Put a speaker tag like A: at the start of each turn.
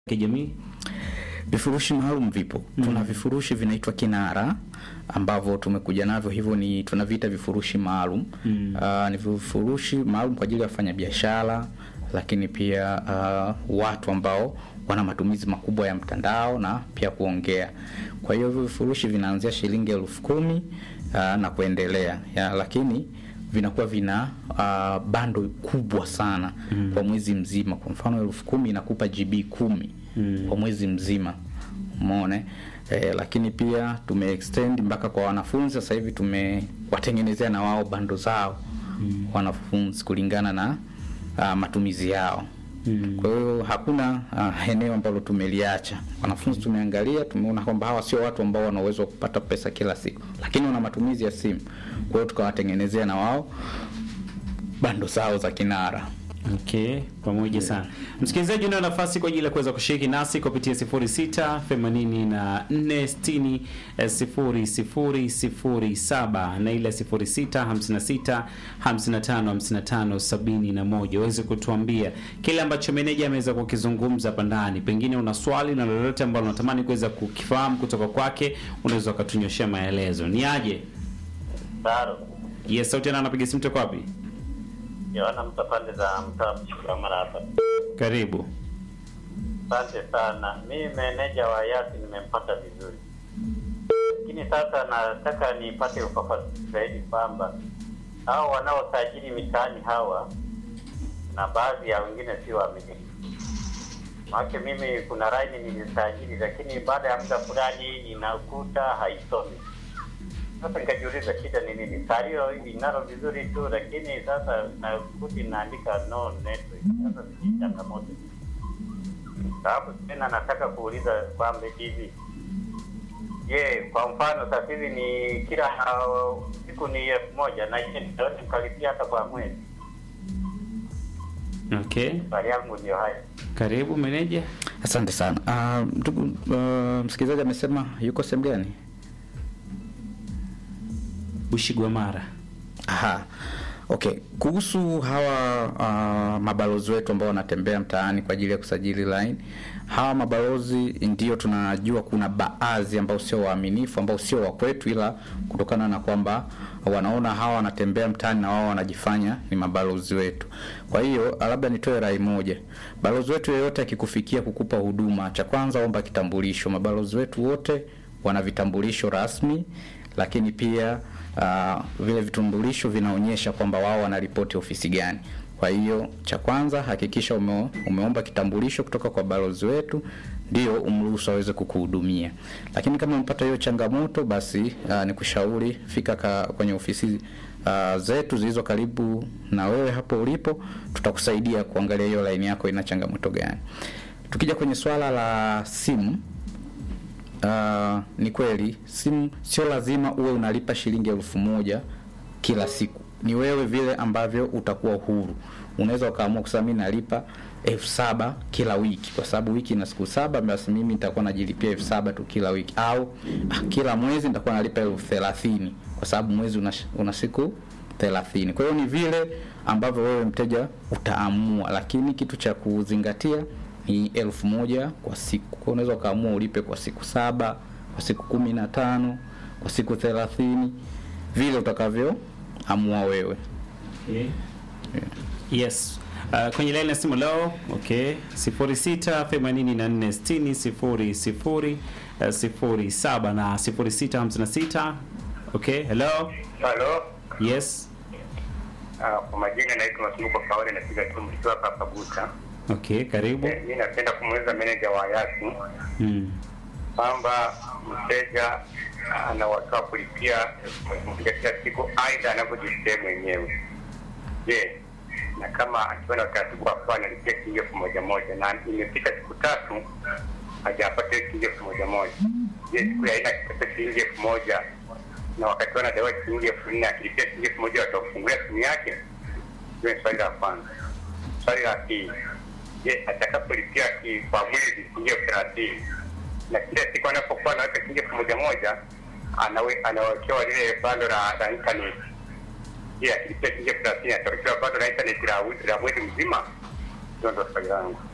A: kijamii?
B: Vifurushi maalum vipo.
A: Mm.
B: Tuna vifurushi vinaitwa Kinara ambavyo tumekuja navyo, hivyo ni tunaviita vifurushi maalum.
A: Mm.
B: Ah, ni vifurushi maalum kwa ajili ya wafanyabiashara, lakini pia ah, watu ambao wana matumizi makubwa ya mtandao na pia kuongea. Kwa hiyo hivyo vifurushi vinaanzia shilingi elfu kumi ah, na kuendelea ya, lakini vinakuwa vina uh, bando kubwa sana
A: Mm.
B: kwa mwezi mzima. Kwa mfano elfu kumi inakupa GB kumi
A: Mm.
B: kwa mwezi mzima umeona eh, lakini pia tume extend mpaka kwa wanafunzi sasa hivi tumewatengenezea na wao bando zao
A: Mm.
B: wanafunzi kulingana na uh, matumizi yao
A: Mm.
B: kwa hiyo hakuna uh, eneo ambalo tumeliacha wanafunzi tumeangalia tumeona kwamba hawa sio watu ambao wana uwezo wa kupata pesa kila siku lakini wana matumizi ya simu kwa hiyo tukawatengenezea na wao bando zao za kinara
A: Okay, pamoja sana. Msikilizaji, una nafasi kwa ajili ya kuweza kushiriki nasi kupitia 06 84 60 eh, 0007 na ile 06 56 55 55 71 uweze kutuambia kile ambacho meneja ameweza kukizungumza hapa ndani. Pengine una swali na lolote ambalo unatamani kuweza kukifahamu kutoka kwake, unaweza ukatunyoshea maelezo. Ni aje?
C: Taro,
A: Yes, sauti na anapiga simu toka wapi?
C: Yohana mta pande za mtaa Mshikamara hapa.
A: Karibu.
C: Asante sana. Mimi meneja wa Yasi nimempata vizuri, lakini sasa nataka nipate ufafanuzi zaidi kwamba hao wanaosajili mitaani hawa na baadhi ya wengine sio waaminifu. Maana mimi kuna laini nilisajili, lakini baada ya muda fulani inakuta haisomi. Sasa nikajiuliza shida ni nini? Salio inalo vizuri tu, lakini sasa nakuta inaandika no network. Sasa sijui changamoto sababu tena nataka kuuliza kwamba hivi je, kwa mfano sasa hivi ni kila uh, siku ni elfu moja na je nitaweza nikalipia hata kwa mwezi?
A: Okay.
C: Swali yangu ndio haya.
A: Karibu meneja.
B: asante sana Ah, ndugu uh, msikilizaji amesema yuko sehemu gani
A: Bushigwamara.
B: Aha. Okay, kuhusu hawa uh, mabalozi wetu ambao wanatembea mtaani kwa ajili ya kusajili line, hawa mabalozi ndio tunajua kuna baadhi ambao sio waaminifu, ambao sio wa kwetu, ila kutokana na kwamba wanaona hawa wanatembea mtaani na wao wanajifanya ni mabalozi wetu. Kwa hiyo labda nitoe rai moja, balozi wetu yeyote akikufikia kukupa huduma, cha kwanza omba kitambulisho. Mabalozi wetu wote wana vitambulisho rasmi, lakini pia uh, vile vitambulisho vinaonyesha kwamba wao wanaripoti ofisi gani. Kwa hiyo cha kwanza hakikisha ume, umeomba kitambulisho kutoka kwa balozi wetu ndio umruhusu aweze kukuhudumia. Lakini kama umepata hiyo changamoto, basi uh, ni kushauri fika ka, kwenye ofisi uh, zetu zilizo karibu na wewe hapo ulipo, tutakusaidia kuangalia hiyo line yako ina changamoto gani. Tukija kwenye swala la simu Uh, ni kweli simu sio lazima uwe unalipa shilingi elfu moja kila siku. Ni wewe vile ambavyo utakuwa huru. Unaweza ukaamua kusema mimi nalipa elfu saba kila wiki, kwa sababu wiki ina siku saba, basi mimi nitakuwa najilipia elfu saba tu kila wiki, au ah, kila mwezi nitakuwa nalipa elfu thelathini kwa sababu mwezi una, una siku thelathini. Kwa hiyo ni vile ambavyo wewe mteja utaamua, lakini kitu cha kuzingatia ni elfu moja kwa siku. Kwa unaweza ukaamua ulipe kwa siku saba, kwa siku kumi na tano, kwa siku thelathini, vile utakavyoamua wewe.
A: Okay. Yes. Uh, kwenye line ya simu leo, okay. 06 84 60 00 uh, 07 na 06 56. Okay, hello.
D: Halo,
A: Yes.
D: ah, kwa majina naitwa Masumbuko Kaole, napiga tu mkiwa hapa hapa Buta.
A: Okay, karibu.
D: Eh, Mimi napenda kumuuliza meneja wa Yasi
A: Mm.
D: kwamba mteja anawatoa kulipia elfu moja kila siku, aidha anavyojisikia mwenyewe. Je, na kama akiwa na utaratibu wa kuwa analipia shilingi elfu moja moja na imepita siku tatu hajapata hiyo shilingi elfu moja moja, je, siku ya aina akipata shilingi elfu moja na wakati wanadaiwa shilingi elfu nne akilipia shilingi elfu moja watakufungulia simu yake? Hiyo ni swali la kwanza. Swali la pili, je, atakapolipia ki- kwa mwezi shilingi elfu thelathini na kila siku anapokuwa anaweka shilingi elfu moja moja anawe- anawekewa lile bando la la internet. Je, akilipia shilingi elfu thelathini atawekewa bando la internet la wi- la mwezi mzima? Hiyo ndo swali langu.